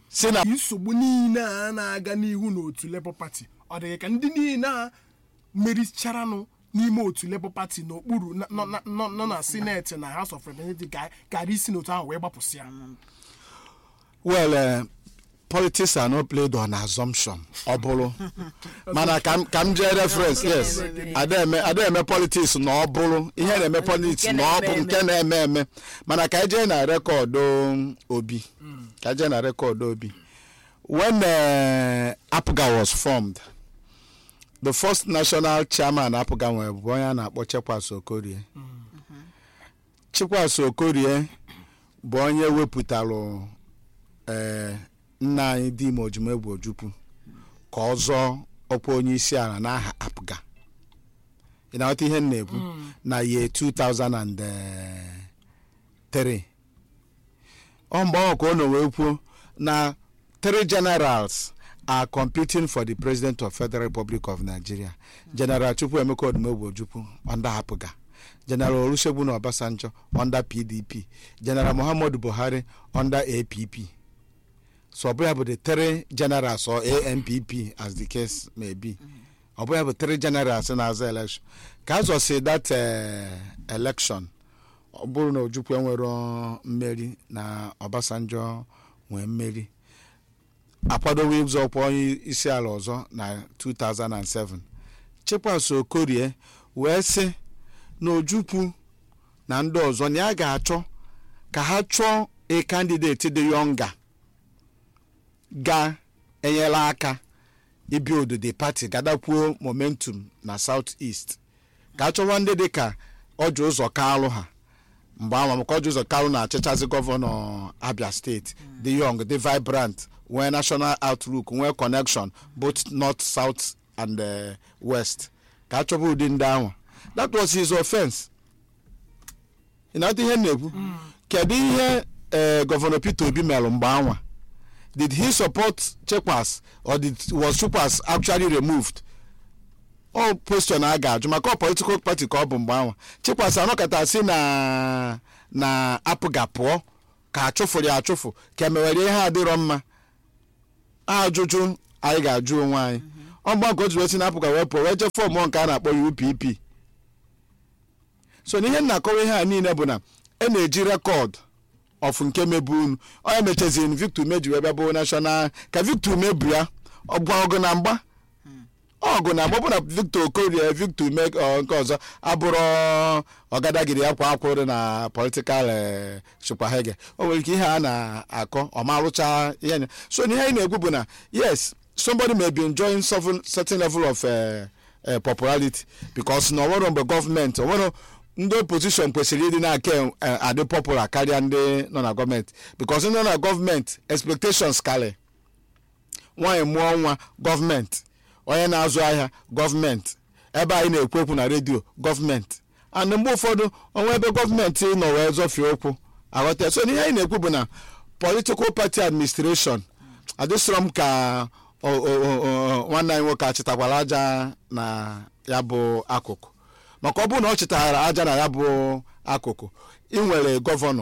si na nsogbu niile a na-aga n'ihu n'otu Labour Party ọ dịghị ka ndị niile a mericharanụ n'ime otu Labour Party n'okpuru na- nọ na- nọ nọ na sineti na House of Representatives ga- gara isi n'otu ahụ wee gbapụsịa well eh, politics are not played on assumption ọ bụrụ mana ka m- ka m jee reference yes ada-eme ada-eme politics na ọ bụrụ ihe na-eme politics Nke na ọ bụ na-eme nke na-eme eme mana ka ejee na rekọdụ obi ka ejee na rekọdụ obi when uh, apga was formed the first national chairman apga nwere bụ onye a na-akpọ chekwas okorie chekwas okorie bụ onye wepụtalụ ee nna anyị dị ime ojumegwu ojukwu ka ọ zọọ ọkwa onye isi ala n'aha apga ị na-aghọta ihe m na-ekwu na ye 2003 ọ mgbe ahụ ka ọ nọ wee kwuo na three generals are competing for the president of federal republic of nigeria general chukwuemeka odumegwu ojukwu under apga general olusegun obasanjo under pdp general muhammadu buhari under app so ọ bụ ya bụ the three generals or ampp as the case may be ọ bụ ya bụ three generals na-aza election ka a zọsi that eh, election ọ bụrụ na ojukwu enwero mmeri na obasanjo nwee mmeri akwadowo ịzọ ọkwa onye isi ala ọzọ na 2007 chekwas okorie wee sị na ojukwu na ndị ọzọ na ya ga-achọ ka ha chọọ a candidate dị yonga ga-enyere aka ibuild the party gadakwuo momentum na south east ka a chọwa ndị dịka ọjọ ụzọ kalụ ha mgbe ahụ maka ọjọ ụzọ kalụ na-achịchazi gọvanọ abia steeti dị young dị vibrant nwee national outlook nwee connection both north south and uh, west ka a chọba ụdị ndị ahụ that was his offense ị na-ata ihe m na-ekwu kedu ihe eh, gọvanọ peter obi merụ mgbe anwa did he support chekwas or did was chekwas actually removed all question a ga-ajụ maka ọ political party ka ọ bụ mgbe anwa chekwas anọkọta si na na apụga pụọ ka achụfụrụ ya achụfụ ka emewere ihe adịrọ mma ajụjụ anyị ga-ajụ onwe anyị ọgba nke otu wee si na apụga wee pụọ wee jee fọm nke a na-akpọ UPP so na ihe m na-akọwa ihe a niile bụ na e na-eji rekọd of nke mebu unu onye mechaziri victor umeji wee bịa bụ national ka victor umebu ya ọgwa ọgụ na mgba ọgụ na mgba ọ bụ na victor okorie victor ume ọ, nke ọzọ abụrụ ọgadagiri ya kwa akwụrụ na political eh, chukwahege o nwere ike ihe a na-akọ ọmarụcha ihe anya so na ihe anyị na-ekwu bụ na yes somebody may be enjoying certain certain level of uh, uh, popularity because na ọnwere mgbe gọọmenti ọnwere ndị opposition kwesịrị ịdị na-aka eh, adị popular karịa ndị nọ na gọọmenti because ndị nọ na gọọmenti expectations karị nwaanyị mụọ nwa gọọmenti onye na-azụ ahịa gọọmenti ebe anyị na-ekwu okwu na redio gọọmenti and mgbe ụfọdụ ọnwa ebe gọọmenti nọ wee zọfie okwu aghọta so n'ihe anyị na-ekwu bụ na political party administration adịsịrọ m ka o- o- o- o- nwanne anyị nwoke achịtakwara aja na ya bụ akụkụ maka ọ bụrụ na ọ chịtara aja na ya bụ akụkụ ị nwere gọvanọ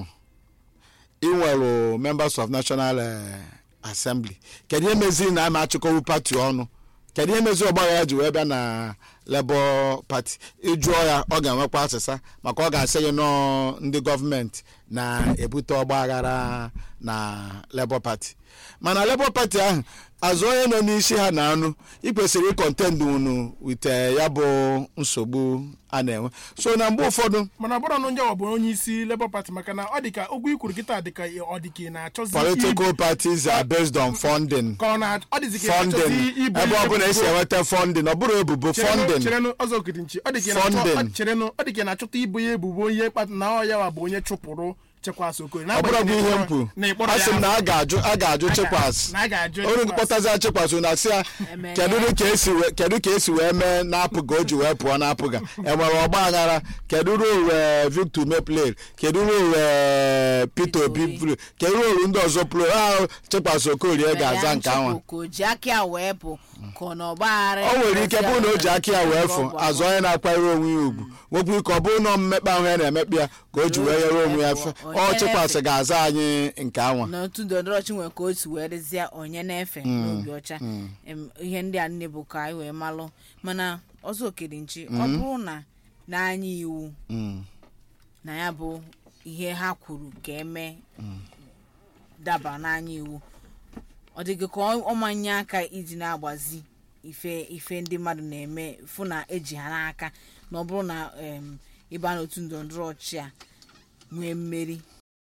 ị nwere members of national eh, assembly kedu ihe meziri na ama achịkọwu pati ọnụ kedu ihe meziri ọgbagha ya ji wee bịa na labour party ịjụọ ya ọ ga-enwekwa asịsa maka ọ ga-asị gị nọọ ndị gọọmenti na-ebute ọgba aghara na labour party mana labour party ahụ azụ onye nọ n'isi ha na anụ ị kwesịrị ịkọntend unu wite ya bụ nsogbu a na-enwe so na mgbe ụfọdụ mana ọ bụrụ na onye ọ bụ onye isi Labour Party maka na ọ dịka okwu ikwuru kịta dịka ọ dịka ị na-achọzi political parties are based on funding ka ọ na ọ dịzi ka ị na-achọzi funding ibu ebe ọ bụla esi ebubo. enweta funding ọ bụrụ ebubo funding cherenụ ọzọ okirnchi ọ dị ka ị na-achọ- Funding. ọ- cherenụ ọ dị ka ị na-achọta ibu ya ebubo onye kpat na ọ ya wa bụ onye chụpụrụ chekwasị okoye ọ bụrụ bụ ihe m kwuru a sị m na a ga-ajụ a ga-ajụ chekwas na a ga-ajụ oru Chekwas. kpọtazi chekwas na asị ya Eme kedu ya. ka esi wee- kedu ka esi wee mee na-apụga o ji wee pụọ na-apụga enwere ọgba aghara kedu rol victor meplel kedu rol peter obi Obi. plu kedu rol ndị ọzọ plu ahụ chekwas okorie ga-aza nke ahụ ka o ji aka ya wee bụ ka ọ na ọgbaghara o nwere ike bụrụ na o ji aka ya wee fụ azụ onye na-akwanyere onwe ya ugwu nwekwa ike ọ bụrụ na mmekpa ahụ ya na-emekpa ya ka o ji wee nyere onwe ya fe ọ chịkwasị ga-aza anyị nke anwa na otu ndọrọndọrọ ọchị nwere ka o si wee dịzie onye na-efe n'obi ọcha Em, ihe ndị a nne bụ ka anyị wee malụ mana ọzọ okere nchi ọ bụrụ na n'anya iwu Mm. na ya bụ ihe ha kwuru ka eme daba n'anya iwu ọ dịghị ka ọ- ọ manye aka iji na-agbazi ife ife ndị mmadụ na-eme fụ na eji ha n'aka na ọ bụrụ na em, ịba n'otu ndọrọndọrọ ọchị a nwee mmeri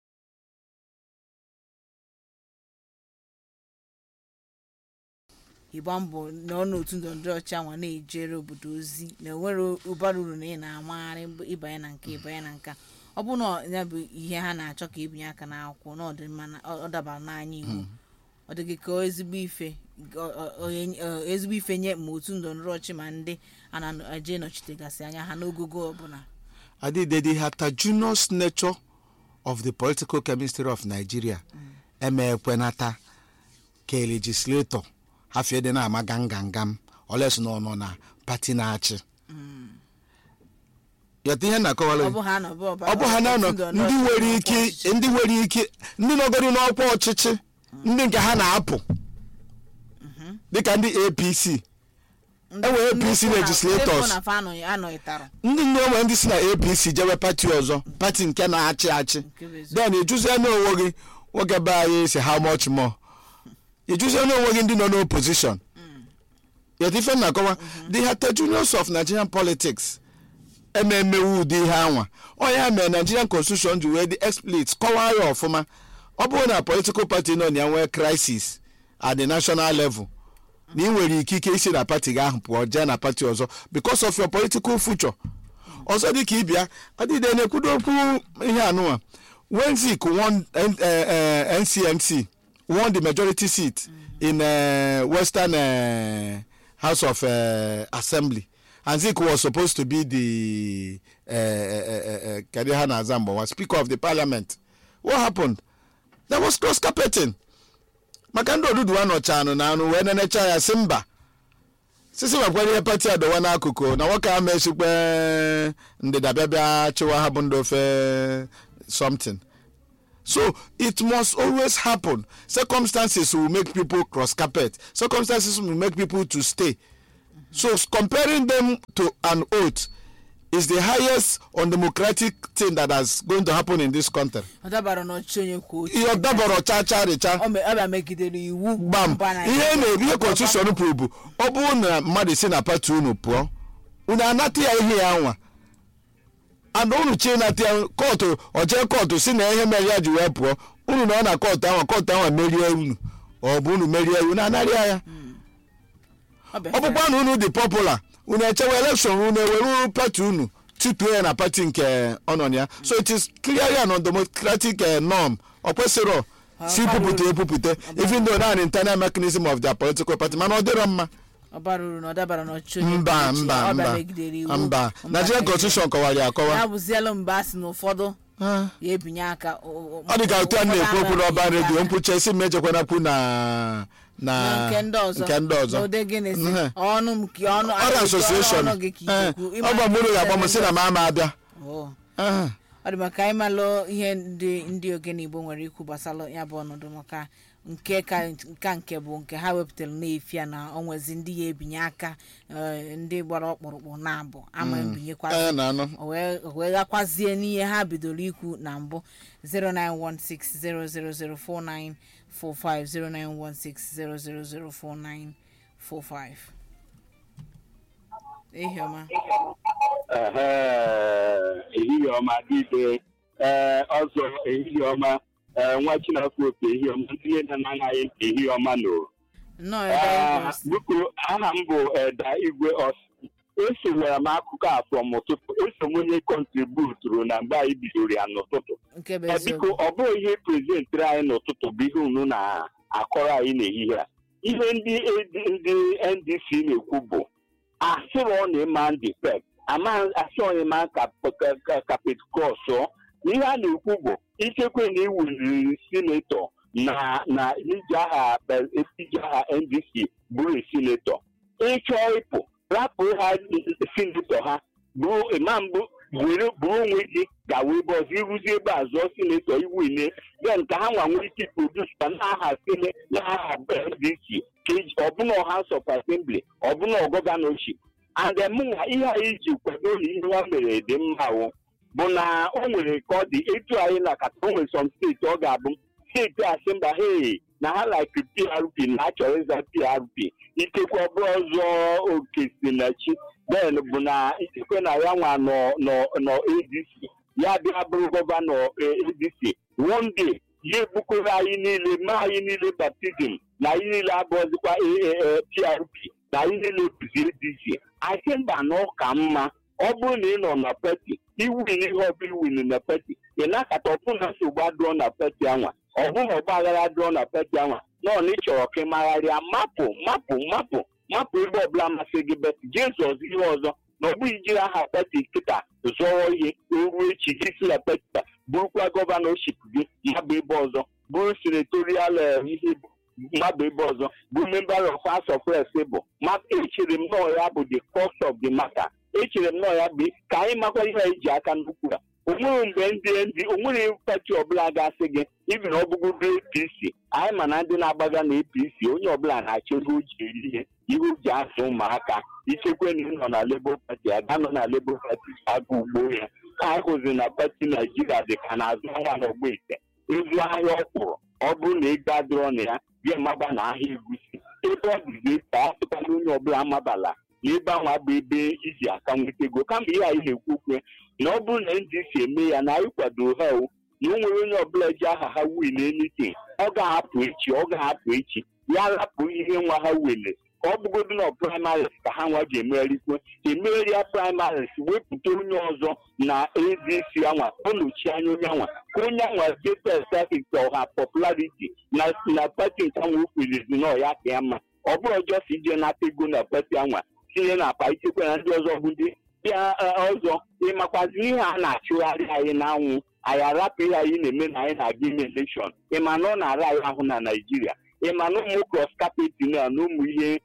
ịgba mbọ na ọ n'otu ndọrọndọrọ ọchị anwa na-ejere obodo ozi na enwere ụbara uru na ị na-amagharị ịbanye na nke ịbanye na nka ọ bụ na ya bụ ihe ha na-achọ ka ebinye aka n'akwụkwọ na ọ dị mma na ọ dabara n'anya iwu ọ dịghị ka ezigbo ife ọ- ọ- onye- ọ- ezigbo ife nye ma otu ndọrọndọrọ ọchị ma ndị a na-eje nọchitegasị anya ha n'ogogo ọbụla Adide, the heterogeneous nature of the political chemistry of Nigeria emekwenata ka legislator hafie dị na-ama gangangam oles na ọ nọ na pati na-achị yọta ihe na-akọwara ọ bụ ha nọ bụ ọba- ọ bụ ha na-anọ otu ndọrọndọrọ ndị nwere ọchịchị ike ọchịchị. ndị nwere ike ndị nọgoro n'ọkwa ọchịchị ndị nke ha na-apụ dịka ndị apc Ndị- enwere ndị APC fụ na- legislators. ndị fụ na fa anọghị- anọghịtara ndị nne enwere ndị si na apc jewe pati ọzọ pati nke na-achị achị Nke bụ eziokwu. then ịjụzie n'onwe gị nwoke be anyị si how much more ịjụzie n'onwe gị ndị nọ n'opposition yet ife m na-akọwa the heterogeneous of nigerian politics ememewu ụdị ihe anwa onye mere nigerian constitution ji wee dị explicit kọwaa ya ọfụma ọ bụrụ na political party nọ na ya nwee crisis at the national level na ị nwere ikike isi na pati gị ahụ pụọ jee na pati ọzọ because of your political future ọzọ dị ka ịbịa adịde na-ekwudo okwu ihe anụwa when zik won N- eh, eh, ncmc won the majority seat in uh, western uh, house of uh, assembly and zik was supposed to be the uh, uh, uh, kedu ha na-aza mgbawa speaker of the parliament what happened there was cross carpeting maka ndị odudu anọcha anụ na anụ wee nenecha ya si mba sisi makwara ihe pati adọwa n'akụkụ na nwoke a mechikpe ndịda bịa bịa chịwa ha bụ ndị ofe something so it must always happen circumstances will make people cross carpet circumstances will make people to stay so comparing them to an oath is the highest undemocratic thing that has going to happen in this country ọ dabara n'ọchịchị onye kwuo uche ihe dabọrọ cha cha richa ọ me- ọ bịa megidere iwu gbam mba ihe Naịjirịa. na-ebi ihe constitution kwuru bụ ọ bụrụ na mmadụ si na pati unu pụọ unu anata ya ihe ya nwa ana unu chi nata ya kọtụ ọjee kọtụ si na ihe mere ya ji wee pụọ unu nọ na kọtụ ahụ kọtụ ahụ merie unu ọ bụ unu merie unu anarịa ya Ọ bịa ọ bụkwa na unu dị popular unu echewe elekshọn unu ewere pati unu tutuo ya na pati nke ọ nọ na ya so it is clearly an undemocratic eh, norm ọ kwesịrọ si pupụta epupụta even though na internal mechanism of their political party mana ọ dịrọ mma ọ bara uru na ọ dabara n'ọchịchị onye mba kwuo uche. mba Ọ bịa mba megidere iwu mba mba nigerian constitution kọwara ya akọwa ya bụziela mgbe a sị na ụfọdụ Ah. ya ebinye aka o- o- ọ dị ka otu a ụfọdụ na-ekwu okwu n'ọba anaghị redio aka. mkpuchi esi m ejekwanakwu na na na nke ndị ọzọ nke ndị ọzọ n'ụdị gịnị sị Ihe. ọnụ m ka ọnụ ọrịa association ọnụ gị ka Eh, ikekwu ọ bụ mụrụ ga-agba m si na m ama abịa Oh. Ah. ọ dị maka anyị malụ ihe ndị ndị ogene igbo nwere ikwu gbasara ya bụ ọnọdụ maka nke ka nka nke bụ nke ha wepụtara na-efi ya na onwezi ndị ya ebinye aka eh, ndị gbara ọkpụrụkpụ na abụ ama ebinyekwa Anya na-anụ o wee o wee gakwazie n'ihe ha bidoro ikwu na mbụ 09160004945 09160004945 ehi ọma Ehe, ehihie ọma dịbe ee ọzọ ehihie ọma ee nwa chinafọ opi ehihie ọma ndị niile na-anaghị ntị ehihie ọma nụ nnọọ ebe anyị Ee, kwụsị. biko aha m bụ eda igwe ọs esonyere m akụkọ a from ụtụtụ eso m onye kọntributuru na mgbe anyị bidoro ya n'ụtụtụ nke bụ Ee, eziokwu biko ọ bụghị ihe prezentịrị anyị n'ụtụtụ bụ ihe unu na-akọrọ anyị n'ehihie a ihe ndị ndị ndc na-ekwu bụ asịrọ na ịma ndị pep ama asịrọ ịma kapet kọsọ ihe a na-ekwu bụ ikekwe na iwuliri sinetọ na na iji aha iji aha ndc bụrụ sinetọ ịchọ ịpụ rapụ ha sinetọ ha bụrụ imam bụ were bụrụ onwe gị gawa ebe ọzọ ịrụzi ebe a zụọ sinetọ iwu ile then ka ha nwa nwee ike produsa n'aha sine n'aha ndc ka eji ọbụna House of Assembly ọbụna gọvanọship and then mụnwa ihe anyị ji kwado na ihe ha mere dị mma wụ bụ na o nwere ka ọ dị etu anyị na kata o nwere some steeti ọ ga-abụ steeti asị mba hey na ha like prp na achọrọ ịza prp ikekwe ọ bụrụ ọzọ oke si na chi ben bụ na ikekwe na ya nwa nọ nọ nọ adc ya bịa bụrụ gọvanọ eh, adc one day ya ebukọrọ anyị niile ma anyị niile baptizim na anyị niile abụọzikwa eh, eh, eh, prp na anyị niile bụzi adc asị mba na ọ ka mma ọ bụrụ na ị nọ na pati iwin ihe ọbụla iwin na pati ị na-akata ọbụna nsogbu adụọ na pati anwa ọbụna ọgba aghara adụọ na pati anwa nọọ na ị chọrọ ka ị magharịa mapụ mapụ mapụ mapụ ebe ọbụla masị gị bet jizọs ihe ọzọ na ọ bụghị jiri aha pati kịta zọrọ ihe ruo echi gị si na pati a, bụrụkwa gọvanọship gị mabụ ebe ọzọ bụrụ senatorial eh, ihe bụ mmadụ ebe ọzọ bụ member of house of reps bụ ma echere m nọọ ya bụ the cost of the matter echere m nọọ ya bụ ka anyị makwa ihe anyị ji aka nnukwu a o nwere mgbe ndị ndị o nwere pati ọbụla ga-asị gị ibi na ọbụgodo apc anyị ma na ndị na-agbaga na apc onye ọbụla na-achọ ego o ji eri ihe ihe o ji azụ ụmụaka ichekwe na ị nọ na labour party aga nọ na labour party aga ugbo ya ka anyị hụzi na pati naijiria dị ka na-azụ ahịa n'ọgba ite ịzụ ahịa ọkwụrụ ọ bụrụ na ego adịrọ na ya bịa maba na ahịa egusi ebe ọ dịzi ka a sịkwala onye ọbụla amabala na ebe ahụ bụ ebe iji aka nweta ego kama ihe anyị na-ekwu okwu na ọ bụrụ na ndc eme ya na anyị kwadoro ha o na o nwere onye ọbụla ji aha ha win anything ọ ga-ahapụ echi ọ ga-ahapụ echi ya rapụ ihe nwa ha wele ka ọ bụgodu na primaries ka ha nwa ji emegharịkwe emegharị ya primaries wepụta onye ọzọ na adc anwa ọ nọchi anya onye anwa ka onye anwa jetesafik ọha popularity na na pati nke anwa okwelizi na ọya ka ya mma ọ bụrụ ọjọọ si ije nata ego na pati anwa tinye na akpa ichekwa na ndị ọzọ bụ ndị bịa eh, ọzọ ịmakwazi ihe a na-achụgharị anyị n'anwụ anyị arapụ ihe anyị na-eme na anyị na-aga ime elekshọn ịma na ọ na-ara anyị ahụ na naijiria ịma na ụmụ cross carpeting a na ụmụ ihe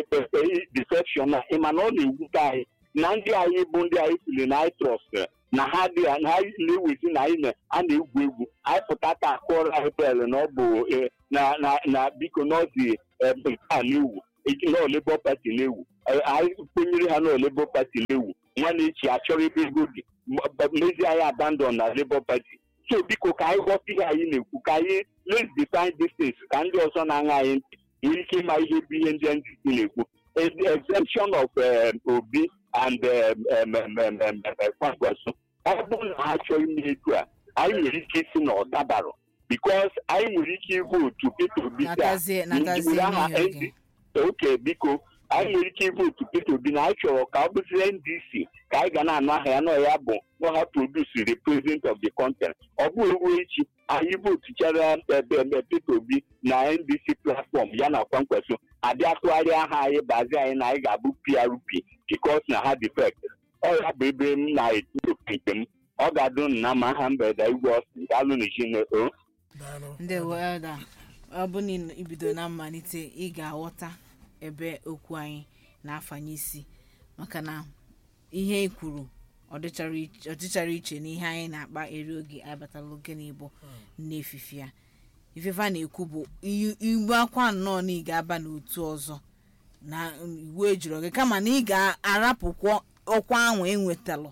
defection a ịma na ọ na-ewute anyị na ndị anyị bụ ndị anyị siri na anyị trọst na ha dị na anyị na-ewezi na anyị na- a na-egwu egwu anyị pụta taa kụọrọ anyị bel na ọ bụ eh, na na na biko n'ọzi nke a na-ewu nọọ Labour Party na-ewu Eh, anyị kwenyere ha nọọ Labour Party na-ewu nwanne echi achọrọ ebe ego dị m- mezie anyị abandon na Labour Party so biko ka anyị ghọta ihe anyị na-ekwu ka anyị let's define distance ka ndị ọzọ na-aṅa anyị ntị nwere ike ịma ihe bụ ihe ndị ndịsi na-ekwu the exemption of um, obi and um, um, um, um, um, um, kwakwaso ọ bụrụ na ha chọọ ime etu a anyị nwere ike isi na ọ dabarọ because anyị nwere ike ịvotu Peter Obi taa natazie natazie were aha n'ihe ND oge oke biko anyị nwere ike ịvotu Peter Obi na anyị chọrọ ka ọ bụzie NDC ka anyị ga na-anụ aha ya nọ ya bụ nọ ha produce the president of the country ọ bụghị ruo echi anyị votuchara ebe ebe Peter Obi na NDC platform ya na kwankwaso abịa tụgharịa aha anyị bazi anyị na anyị ga-abụ PRP because na ha defect ọ ya bụ ebe m na-etinye nke m ọ ga-adụ na ma aha mberede igwe ọsị daalụ na Chineke daalụ ndị welda ọ bụ na ibido na mmalite ị ga-aghọta ebe okwu anyị na-afanye isi maka na ihe ị kwuru ọ dịchara iche- ọ dịchara iche na ihe anyị na-akpa eri oge anyị batala oge n'igbo n'efife ya ifefe a na-ekwu bụ i- igbu akwa nnọọ na ị ga-aba n'otu ọzọ na iwu ejuru gị kama na ị ga-arapụkwa ọkwa ahụ enwetalụ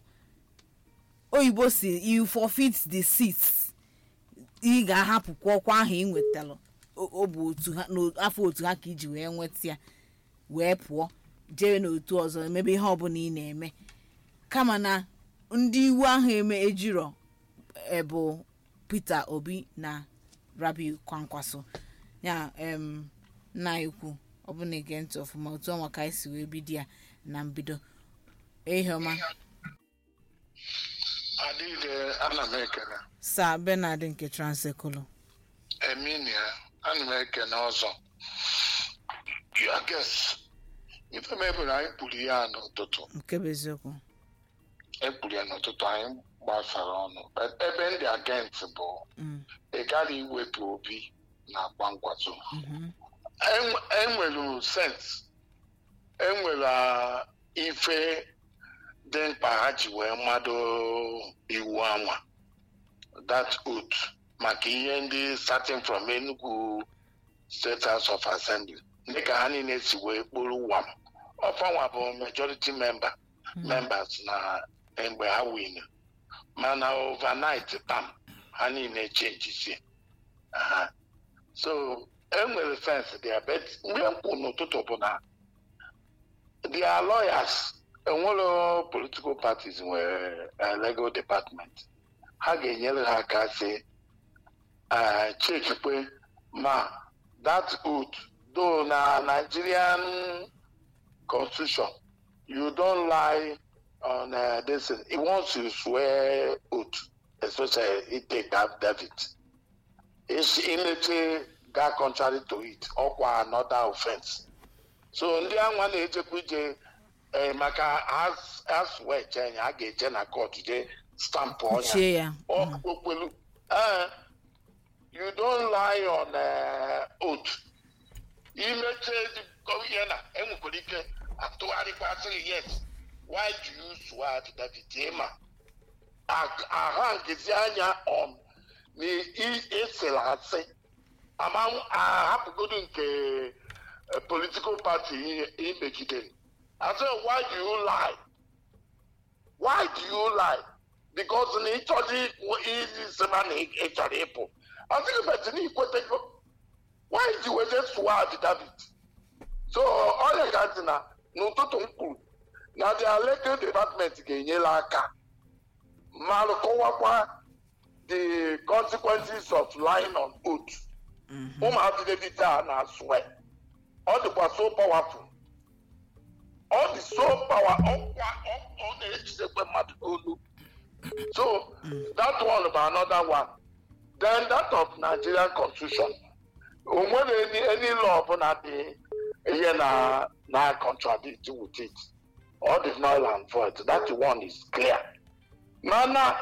oyibo si you forfeit the seats ị ga-ahapụkwa ọkwa ahụ ị nwetalụ O- ọ bụ otu ha n'afọ otu ha ka iji wee nweta ya wee pụọ jee n'otu ọzọ emebe ihe ọbụla ị na-eme kama na ndị iwu ahụ eme ejiro e, bụ Peter Obi na Rabi Kwankwaso ya em nna ekwu ọ bụ na ege ntị ọfụma otu ọnwa ka anyị si wee bido ya na mbido ehiọma adịghị ana m ekene sa Bernard nke Transekulu eminia ana m ekene ọzọ ya ges ife mebere anyị kpuru ya n'ụtụtụ nke bụ eziokwu ekpuru ya n'ụtụtụ anyị gbasara ọnụ But ebe ndị agent bụ Mm, ị gaghị iwepụ obi na akwa nkwaso mhm, enwere sens enwere ah, ife dị mkpa ha ji wee mmadụ iwu anwa that oath maka ihe ndị starting from Enugu State House of Assembly dịka ha niile si wee kpụrụ wam ọfanwa bụ majority member members na mgbe ha win mana overnight pam ha niile changezie aha so enwere sense there but mgbe m kwuru n'ụtụtụ bụ na their lawyers enwere political parties nwere eh, legal department ha ga-enyere ha aka si chekikwe ma that oath though na Nigerian constitution you don't lie on uh, this thing. once you swear oath especially it take that David is imeche ga contrary to it ọkwa another offense so ndị anwa na-ejekwa ije eh, maka as wee che anya a ga-eje na court jee stampụ ọnya Chie ya. okpelu ee you don't lie on uh, oath imeche ihe na enwekwara ike atụgharịkwa sịrị yes why do you swear to David ịma aha nkezi anya on na esere asị ama ahapụgodu nke eh, political party i- imegidere asị why do you lie why do you lie because na ịchọzi izi sịba na ị ị chọrọ ịpụ asịghị beti na ikwetego why ji weze swad david so ọrịa ga-adị na n'ụtụtụ m kwuru na the legal department ga-enyere aka ma kọwakwa the consequences of lying on oath ụmụ affidavit a na-asụ ọ dịkwa so powerful ọ dị so power ọkwa ọ- ọ na-ejidekwe mmadụ n'olu so that one bụ another one then that of nigerian constitution o nwere any any law ọbụla dị ihe na na contradict with it all the null and void that one is clear mana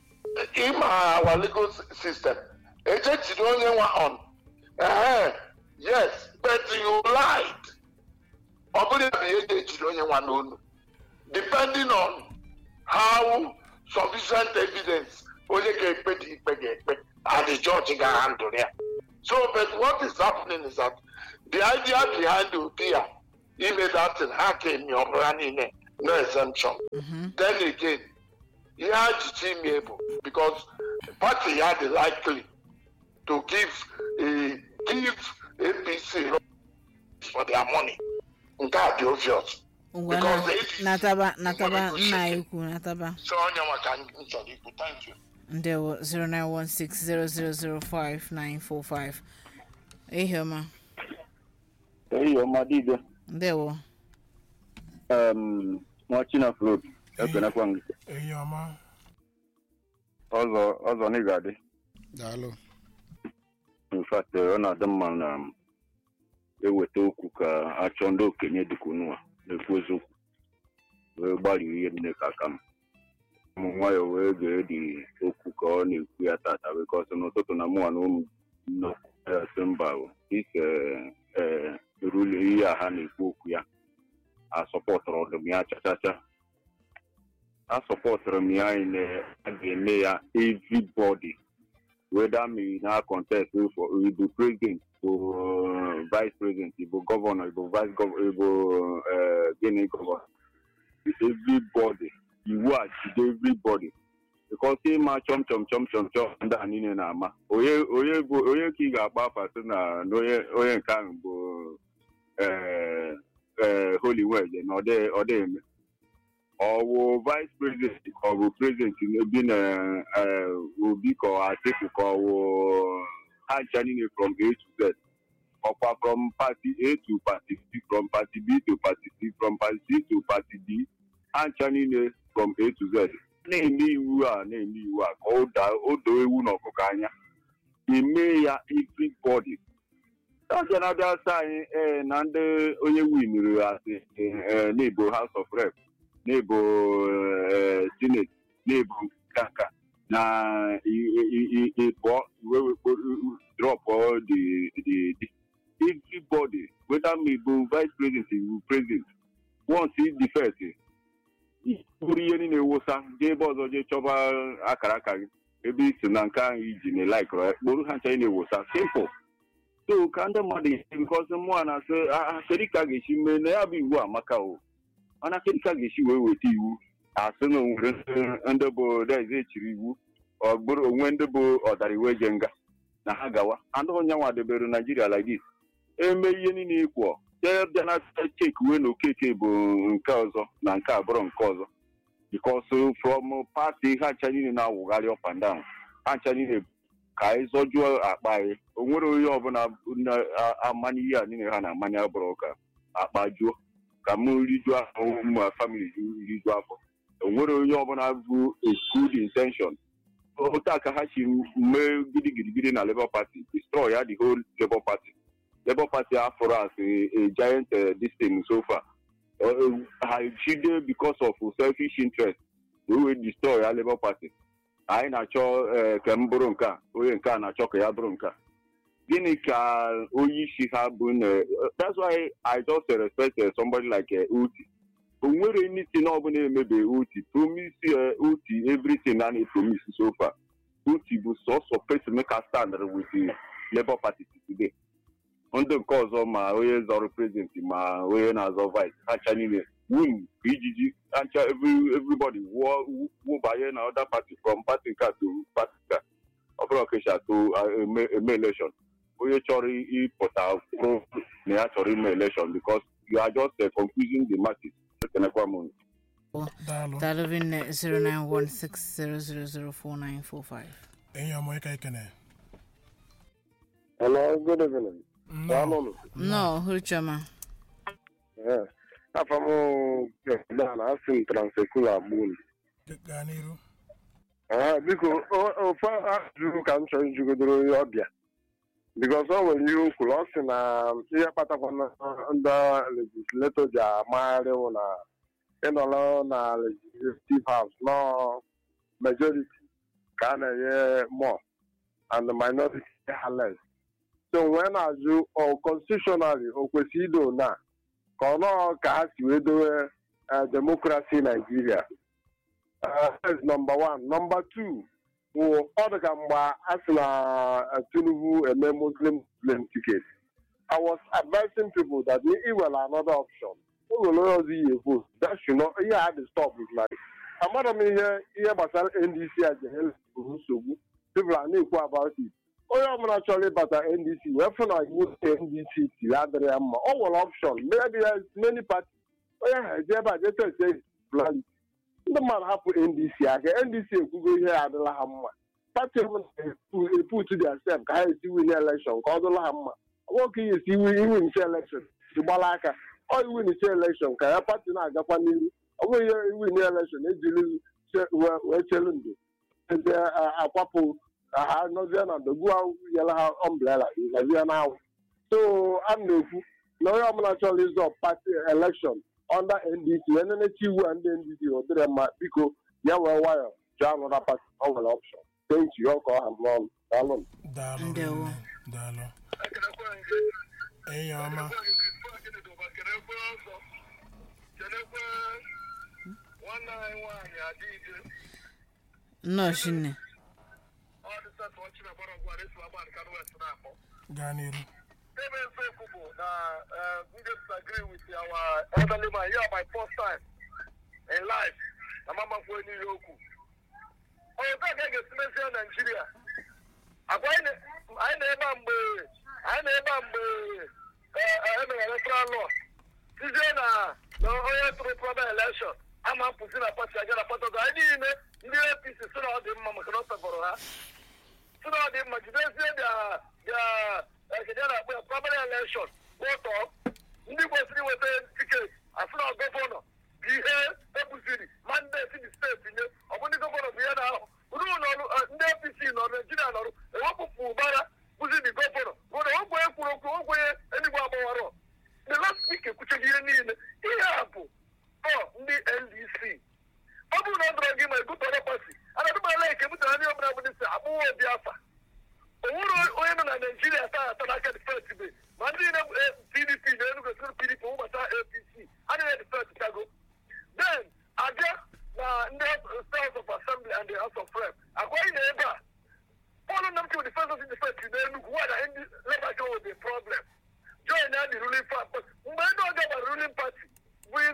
ịma our legal system ejechiri onye nwa on ehe yes but you lied ọ bụrụ ya bụ ihe ga-ejiri onye nwa n'onu depending on how sufficient evidence onye ga-ekpe dị ikpe ga-ekpe and the judge ga-handle ya so but what is happening is that the idea behind the idea ime that thing ha ka emi ọbụrụ ha niile no exemption then again ihe ha jichi ime bụ because party ya dị likely to give a give apc for their money nke a dị obvious ngwa Because na- APC nataba nataba nwere nna ike- ikwu nataba so onye nwa ka m chọrọ ikwu thank you ndewo 09160005945 ihe ọma eyi ọma dibịa ndewo um, nwa chinafrod ekenekwa gị eyi ọma ọzọ ọzọ na ị ga-adị daalụ infat ọ na-adị mma na m eweta okwu ka achọ ndị okenye dịka unu a na-ekwu eziokwu wee gbalịa ihe niile ka aka m ụmụ nwayọ wee gee dị okwu ka ọ na-ekwu ya tata bikọs n'ụtụtụ na mụnwa na ụmụ nọ ya sị mba o, ike ee erule ihe a ha na-ekwu okwu ya asọpọtụrụ ọdụm ya chachacha asọpọtụrụ m ya anyị na a ga-eme ya everybody whether me na contest for Igbo president bụ vice president Igbo governor Igbo vice governor Igbo uh, gịnị governor everybody iwu a jide everybody because ịma chọm chọm chọm chọm chọm ndị a niile na-ama onye onye bụ onye ka ị ga-agba afa sị na na onye onye nke ahụ bụ eh, eh, holy wedge na ọ dị- ọ dị eme ọ wụ vice president ka ọ bụ president bi na eh, obi ka ọ atiku ka ọ wụ ha ncha niile from a to z ọkwa from party a to party b from party b to party c from party c to party d ha ncha niile from a to z na-eme iwu a na-eme iwu a ka o daa o doo ewu na ọkụkọ anya eme ya everybody abịa na abịa sị anyị ee na ndị onye winuru asị ee na-ebo house of rep na-ebo ee senate na-ebo nkanka na ịpụọ iwe drop the the the everybody whether me bụ vice president iwu president once defect bụrụ ihe niile wosa jee ebe ọzọ jee chọba akara aka gị ebe i si na nke ahụ iji na laikụrụ ya kporo ha ncha ị na-ewosa simple so ka ndị mmadụ esi bikọzi mmụọ na-asị "Ah, kedu ka a ga-esi mee na ya bụ iwu amaka o mana kedu ka a ga-esi wee weta iwu asị na onwere ndị bụ deze echiri iwu ọ bụrụ onwe ndị bụ ọdara iwu eje nga na ha gawa andị onye nwa debere naijiria like this eme ihe niile ịkwọ bịa na cheki uwe na okeke bụ nke ọzọ na nke abụrụ nke ọzọ because from party ha ncha niile na-awụgharị up and down ha ncha niile ka anyị zọjuo akpa anyị o nwere onye ọbụla na-amanye ihe a niile ha na-amanye abụrụ ka akpa juo ka m rijuo afọ ma famili rijuo afọ o nwere onye ọbụla bụ a good intention otu a ka ha si mee gidigidi na labour party destroy ya the whole labour party labour party afọrọ as a, a giant uh, this thing so far uh, ha chide because of selfish interest we wee destroy ya labour party anyị na-achọ eh, ka m bụrụ nke a onye nke a na-achọ ka ya bụrụ nke a gịnị ka onye isi ha bụ na that's why i just uh, respect uh, somebody like uh, uti o nwere anything ọbụla emebe uti promise uh, uti everything a na-epromise so far uti bụ sọsọ pacemaker stand with the labour party today ndị nke ọzọ ma onye zọrọ prezident ma onye na-azọ vice hacha niile win ka ijiji hacha every- everybody wụọ wụbanye na other party from party nke a to party nke a ọ bụrụ ọkesha to uh, eme eme election onye chọrọ ịpụta pro na ya chọrọ ime election because you are just uh, confusing the masses ekenekwa m unu. daalụ Dalovin 0916000495. enyi ọmụ ịka ikene Hello, good evening. nnọọ Daalụ. No, Hurchama. Ee, afọ m Dan asị m transekula gbun. gaa n'iru Ee, biko o- ofe ajụjụ ka m chọrọ ijugodoro onye ọbịa bikos o nwere ihe o kwuru ọ sị na ihe kpatakwa na ndị legislato ji amagharị wụ na ịnọrọ na legislative house nọ majority ka a na-enye more and the minority ha less so wee na-ajụ ọ constitutionally o kwesịrị ido na ka ọ nọọ ka ha si wee dowe eh, democracy Nigeria Uh, that's number one. Number two, wụ ọ dị ka mgbe a sị na uh, Tinubu eme Muslim Muslim ticket. I was advising people that i nwere another option. O nwere onye ọzọ ihe vote. That should not, ihe a dị stop is like. Amara m ihe ihe gbasara NDC a jere bụrụ nsogbu. People are na-ekwu about it. Onye ọbụla chọrọ ịbata NDC wee fụ na iwu NDC tiri adịrị ya mma. O nwere option. Maybe there is many parties. Onye ha eje ebe a jee tete plan ndị mmadụ hapụ ndc aka ndc ekwugo ihe adịla ha mma pati ọbụla eput theirself ka ha esi win election ka ọ dịla ha mma nwoke ihe esi iwin isi election gbala aka ọ iwin isi election ka ya pati na-agakwa n'ihu ọ bụghị ihe iwin election ejiri che- wee- wee chelu ndụ eze akwapụ ka ha nọzie na ndogbu yela ha ombrela gazie n'anwụ so a na-ekwu na onye ọbụla chọrọ ịzọ pati election under ndc wee nenecha iwu a ndị ndc ọ dịrị mma biko ya wee nwayọ jụọ anọda pati ọ nwere option thank you ọ ka ọ ha m n'ọnụ daalụ daalụ Ndewo. rinne, daalụ enyi ọma kenekwe ọzọ kenekwe nwanne anyị nwaanyị adịghị Nnọọ Shinne. ọ dịsatụ ọchị na gbara ọgwụ esi agba nke west na-akpọ gaa n'iru ebe eziokwu bụ na eh, we disagree with our elderly man here my first time in life na mamakwu n'ihe okwu onye taa ka a ga-esi mezie naijiria agwa anyị na- anyị na-ebe a mgbe anyị na-ebe a mgbe eh, eh, emere electoral law tizie na na onye tụrụ prọba elekshọn ama mpụzi na pati aga na pati ọzọ anyị niile ndị apc si na ọ dị mma maka na ọ tọgọrọ ha si na ọ dị mma jidezie bịa bịa ekede na-akpọ ya praịmarị elekshọn ụtọ ndị kwesịrị inweta tiketi asị na gọvanọ bụ ihe ebuziri mandeti dị steeti nye ọ bụ ndị gọvanọ bụ ihe na-ahụ ruo n'ọrụ eh, ndị apc nọrụ naijiria nọrụ ewepụpụ ụbara bụzi dị gọvanọ bụ na ogwe kwuru okwu ogwenye enigwe agbawara the last week ekwuchaghị ihe niile ihe a bụ ọ ndị ndc ọ bụrụ na ọ dọrọ gị ma egutọrọ pati anadụmala eke butere ndị ọbụla bụ dịsị akpụwa obi afa o nwere onye nọ na naijiria taa ata n'aka difet be ma ndị na pdp na enugo sịrị pdp ụbọchị apc adịghị difet ka the ruling party mgbe ndị ọga gbara ruling party win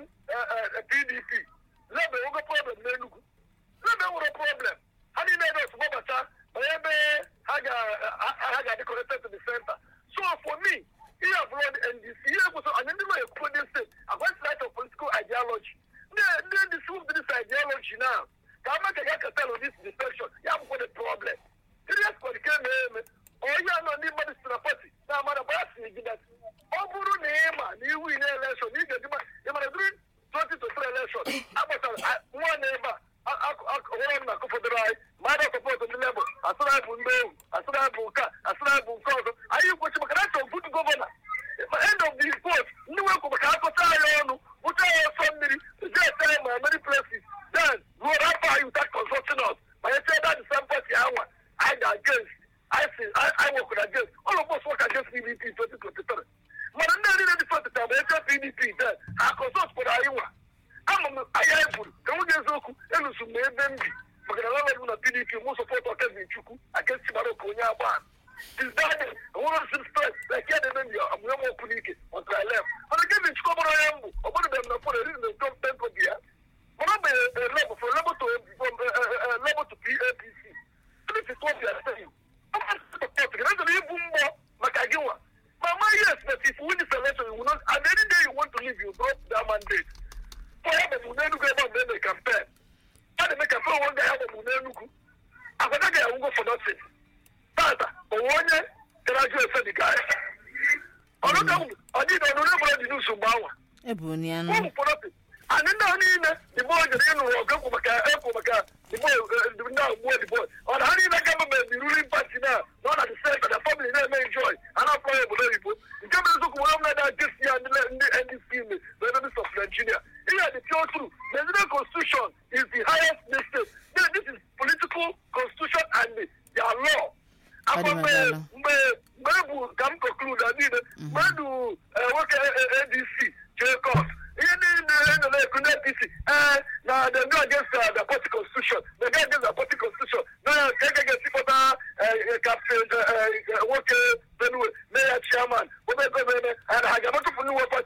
pdp lebe nwoke problem n'enugwu lebe nwere problem ha niile ebe otu gbabata onye ebe ha ga- ha- ha ga-adị connected to the center so for me ihe abụrụ ndc ihe ekwesị anyị ndị nọ ekwuo dị state against light of political ideology ndị ndị ndc move this ideology now ka ama ka ya katelu this defection ya bụkwa the problem serious kwadike na-eme onye anọ ndị mmadụ si na pati na amara gbara si gị dat ọ bụrụ na ị ma na iwu ine elekshọn ị ga-eji ma ị mara during 2023 elekshọn agbasara nwa na ebe a ọhụrụ m na akụfọdụrụ anyị mmadụ sọpọtụ ndị lebụl asịrị anyị bụ ndị ewu asịrị anyị bụ nke a asịrị anyị bụ nke ọzọ anyị kwechi maka na chọọ votu gọvanọ end of the report ndị nwekwu maka akọta anyị ọnụ bụcha ya ọsọ mmiri jet anyị ma many places then ruo afọ anyị without consulting us ma nye chee that the same party anwa anyị ga against anyị si anyị nwekwara against all of us work against pdp 2023 mana ndị niile dị fọtịta ma eche pdp then ha consult kwara anyị nwa ama m anya anyị buru ka nwunye eziokwu elusu m ebe m bi maka na lọlọbụ na pdp mụ sọpọtụ ọkezi chukwu against chimaroko onye agba since that day enwere osi stress like ya na-eme mbi amụnye m okwu n'ike until I left mana kevin chukwu ọbụrụ onye mbụ ọ bụrụ m na fọrọ eri na tom tempo bi ya mana mgbe level from level to from level to apc this is what we are saying support gị na ibu mmụọ maka gị nwa ma ma yes but if you win this election you will not and any day you want to leave you drop that mandate for ya bụ n'enugwu ebe ọ na-eme campaign a na-eme campaign onwe ga ya bụ n'enugwu agwada ga ya for nothing tata onwe onye gara jụ efe dị ga ya ọrụ ka ọdị na ọnụrụ ebụrụ dị n'usu mgbe anwa eburu ya ụmụ nụ fọlọpị anyị ndị ahụ niile igbo jere ịnụrụ ọgụ ekwu maka ekwu maka igbo ndị ahụ gbuo digbo ọ na ha niile gọọmenti the ruling party na na ọ na the center the family na-eme enjoy a na-afọ ya obodo oyibo nke bụ eziokwu nwere mmadụ agesi ya ndị ndị ndc ime na enemies of nigeria ihe the pure truth nigerian constitution is the highest in the state Then this is political constitution and their law akwa Ọ dị mgbe maka mgbe mgbe e bụ ka m conclude na niile mgbe edu eh, nwoke eh, adc jee court ihe niile e nọ na-ekwu na apc ee na the go against uh, the party constitution the go against the party constitution na ka ege ga-esikọta captain eh, eh, nwoke benue na ya chairman omegomeme ha ga-amatụpụ ndị nwe party